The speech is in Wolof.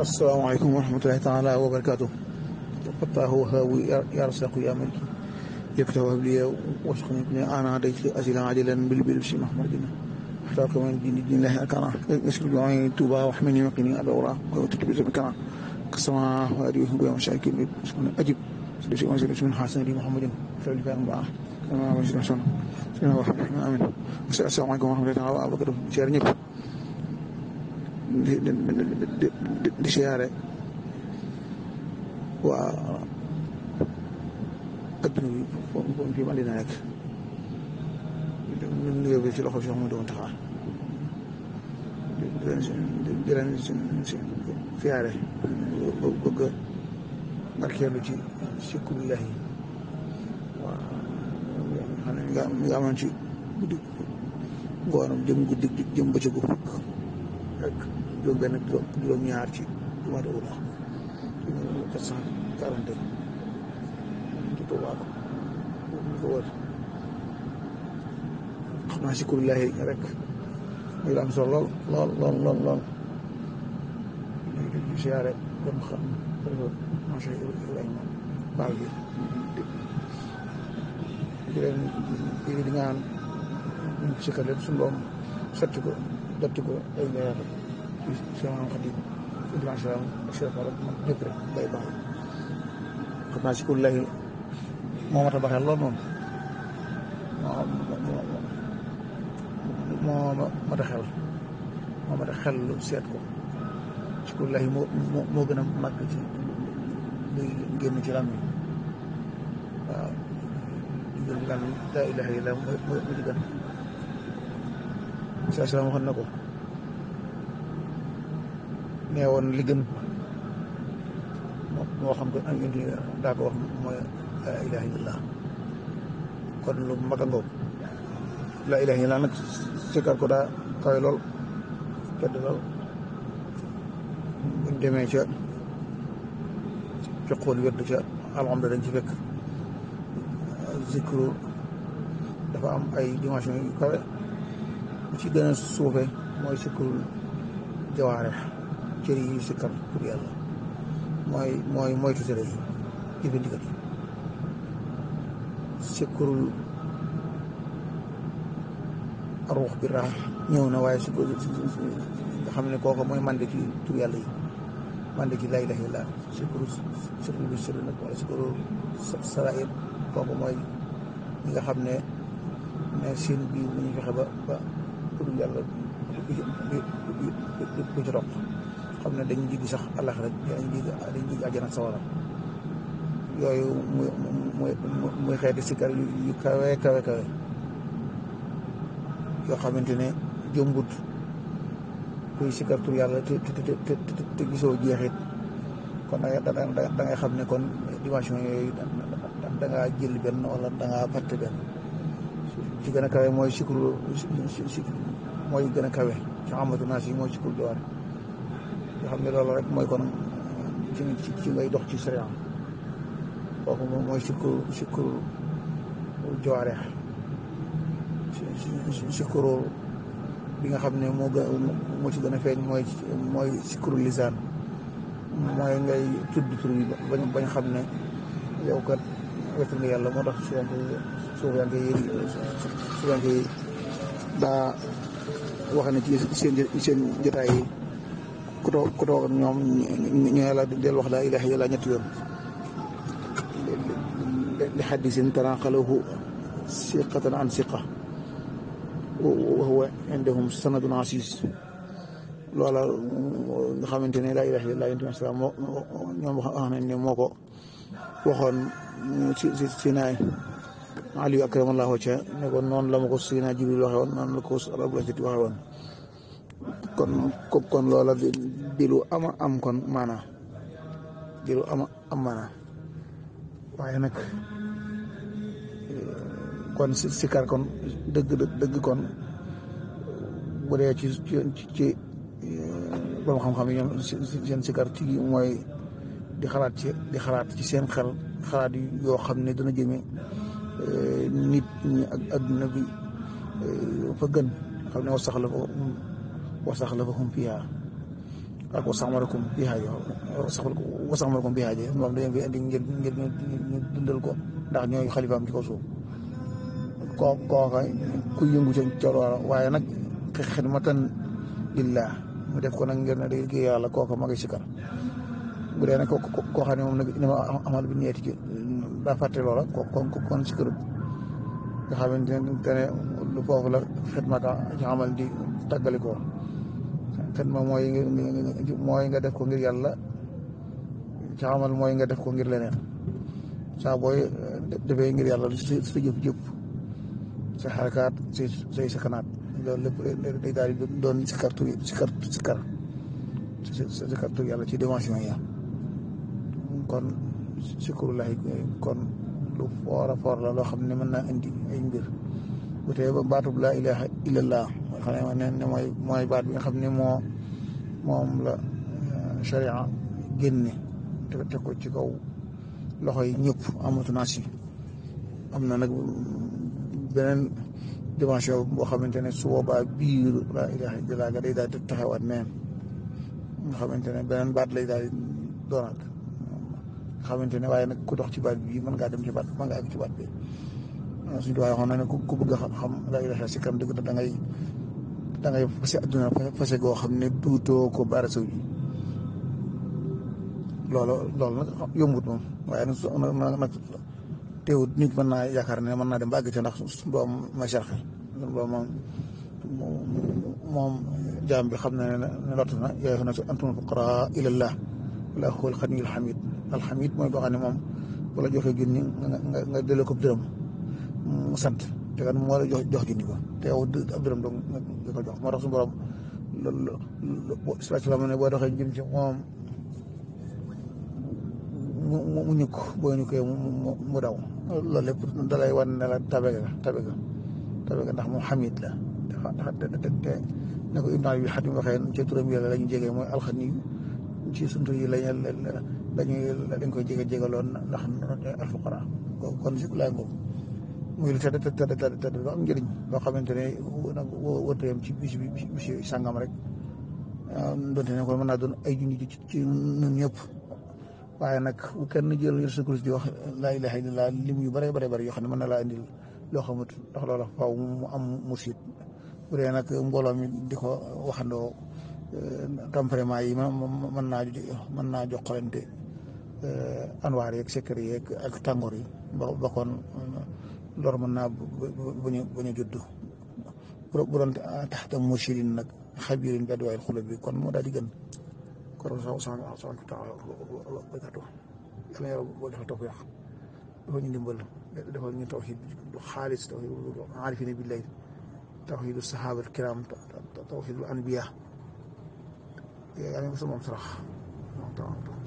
asalaamaaleykum wa rahmatulahi taala wa barakaatu fattaahu wahaabu yaa rasaqu yaa maliki yaftahu habliya wasqni bni ana dayt asila ajilan bil bil si mahmadina احتاق من دين دين الله أكرا يسكن جوعي توبا وحمني مقني أدورا وتكبر بكرا كسما وأريه بيا مشاكل أجب سلسل وزير من حسن لي محمد فعل فعل بقى كما وزير حسن سيدنا وحمد آمين السلام عليكم ورحمة الله وبركاته شير ñëpp di siyaare waa adduna bi foofu fi Madina rek ñu ngi bi ci loxo si mu doon taxaar di leen di leen siyaare bëgg barkeelu ci sikkulillahi waaw xam ne nga nga amoon ci guddi ngoonam jëm guddi jëm bëccëgu ak juróom benn juróom ñaar ci mois de août quatre cent quarante ci Tuubaa ko ñu ko wër xam naa sikkulillahi rek muy la am solo lool lool lool lool lool di siyaare dem xam macha Ibrahima baal bi di leen di di ñaan ñu si kër lépp suñu doom sotti ko dotti ko ay leer ci sama xadim Ibrahima salaam ak Cheikh Fall ak ñëpp rek bay baax xam naa sikkulillahi moo mat a baxee lool moom moo mat a xel moo mat a xel lu seet ko sikkulillahi moo moo gën a màgg ci luy génn ci lam waaw di gën lan laa ilaha illa mooy mooy mu di gën saa salaam waxoon na ko nee woon li gën moo xam ko am indi daa ko wax mooy laa ilaha illallah kon lu mag a ngoog laa ilaha illallah nag sikkar ko daa kawe lool tedd lool buñ demee ca fiqul wérd ca alhamda dañ ci fekk zikru dafa am ay dimension yu kawe bu ci gën a suufe mooy sikrul jawaare cër yi sikkar pour yàlla mooy mooy moytu tere yi jëfe ndigal yi sikrul ruux bi raax ñëw na waaye sikru nga xam ne kooku mooy mande ci tur yàlla yi mande ci laa ilaaha illallaah sikru sikru bi sirri nag wala sikru sarair kooku mooy ñi nga xam ne ne seen biir bu ñu fexe ba ba tur yàlla du ci roq xam ne dañu jiggi sax àllax rek dañu jiggi dañu jiggi àjjana sawara yooyu muy muy muy xeeti sikkar yu kawe kawe kawe yoo xamante ne jëmbut kuy sikkar tur yàlla te te te te gisoo jeexit kon da nga da ngay xam ne kon dimension yooyu da ngaa jël benn wala da ngaa fàtte benn ci gën a kawe mooy sikru si mooy gën a kawe ci xamatu naa si mooy sikru jawaar nga xam ne loolu rek mooy kon ci ci ngay dox ci sariya kooku mooy sikru sikru jawaare sikru bi nga xam ne moo gën moo ci gën a feeñ mooy mooy sikru lisaan mooy ngay tudd tur yi bañ bañ xam ne yow kat wetu nga yàlla moo tax suyanke suufiyanke yi suufiyanke yi daa wax ne ci seen seen jotaay yi ku toog ku toog ak ñoom ñu yàlla del wax laa ilaaha illallaah ñetti yoon li xaddisin tanaqalahu siqatan an siqa wa huwa indahum sanadun asis loola nga xamante ne laa ilaaha illallaah yonent bi salaam moo ñoom wax nañ ne moo ko waxoon si si si naay Aliou akramallahu ca ne ko noonu la ma ko si naa Jibril waxe woon noonu la ko Rabbul Izzati waxe woon kon kon loola di lu ama am kon maanaa di lu ama am maanaa waaye nag kon si sikar kon dëgg dëgg kon bu dee ci ci ci borom xam-xam yi ñoom seen sikar ci mooy di xalaat ci di xalaat ci seen xel xalaat yoo xam ne dana jëme nit ñi ak adduna bi fa gën xam ne wasax la fa wasax la fa hum fiyaa ak wasaxmarakum bi haajo wasaxmarakum bi haajo moom dañu fi indi ngir ngir ñu dundal ko ndax ñooy xalifaam ci kaw suuf koo kooka ku yëngu ca ca loola waaye nag xidmatan lillah mu def ko nag ngir ne day liggéey yàlla kooka ma ngi sikar bu dee nag koo xam ne moom nag ni ma amal bi ñeeti ci daa fàtte loola ko kon kon sikarut nga xamante ne lu foofu la xidmata ci amal di tàggalikoo xidma mooy mooy nga def ko ngir yàlla ci amal mooy nga def ko ngir leneen saa booy defee ngir yàlla sa jëf jëpp sa xarakaat say say sakanaat loolu lépp day daal di doon sikar tur sikar sikar sikar tur yàlla ci dimension ya kon sikrullahi kon lu foor a foor la loo xam ne mën naa indi ay mbir bu tee ba baatub laa ilaha illallah mooy xam ne ne mooy mooy baat bi nga xam ne moo moom la sharia génne te teg ko ci kaw loxo yi ñëpp amatu naa si am na nag beneen dimension boo xamante ne su boobaa biir laa ilaha illallah ga day daal di taxawaat neen nga xamante ne beneen baat lay daal di doonaat nga xamante ne waaye nag ku dox ci baat bi mën ngaa dem ci baat mën ngaa àgg ci baat bi suñu tubaab waxoon na ne ku bëgg a xam laa ilaha si kam dëgg da ngay da ngay fase adduna fase goo xam ne duutoo ko baara saw ji loolu loolu nag yombut moom waaye nag su nag teewut nit mën naa yaakaar ne mën naa dem ba àgg ca ndax suñu doom ma sharxe suñu doom moom moom jaam bi xam na ne ne lott na yaa na si antum fuqaraa ilallah wala huwa alxaniyul xamid alxamid mooy boo xam ne moom bu la joxee junni nga nga delloo ko dërëm mu sant te kan moo la jox jox junni ba te yow ab dërëm dong nga ko jox moo tax suñu borom loolu islam ne boo doxee jëm ci moom mu mu ñukk boo ñukkee mu daw loolu lépp dalay wan ne la tabe ga tabe ga tabe ga ndax moom xamid la dafa te ne ko ibn abi xatim waxee ci turam yàlla la ñu jegee mooy alxani ci suntu yi lañ lañuy dañ koy jege jegaloon ndax alfuqara kon si laay ngoogu muy lu tedd tedd tedd tedd lu am njëriñ loo xamante ne nag wërtayam ci bis bi bis sàngam rek donte ne kon mën naa doon ay junni ci ñun ñëpp waaye nag bu kenn jël yor sa kurus di wax laa ilaha illallah lim yu bare bare bare yoo xam ne mën na laa indil loo xamut ndax loola faaw mu am mursid bu dee nag mbooloo mi di ko waxandoo tempérament yi mën naa mën naa joxalante anwaar yeeg secret yeeg ak tàngoor yi ba ba kon lor mën naa bañ a bañ a judd bu doon taxta mursidin nag xabirin bi adwaayil xulub bi kon moo daal di gën kon sa sa sa taala baykatu yàlla yàlla boo defal tawfiq dafa ñu ndimbal dafa ñu tawxid xaalis tawxid aarifina billahi tawxidu sahaaba al kiram tawxidu anbiya yaa ngi ko sa moom sarax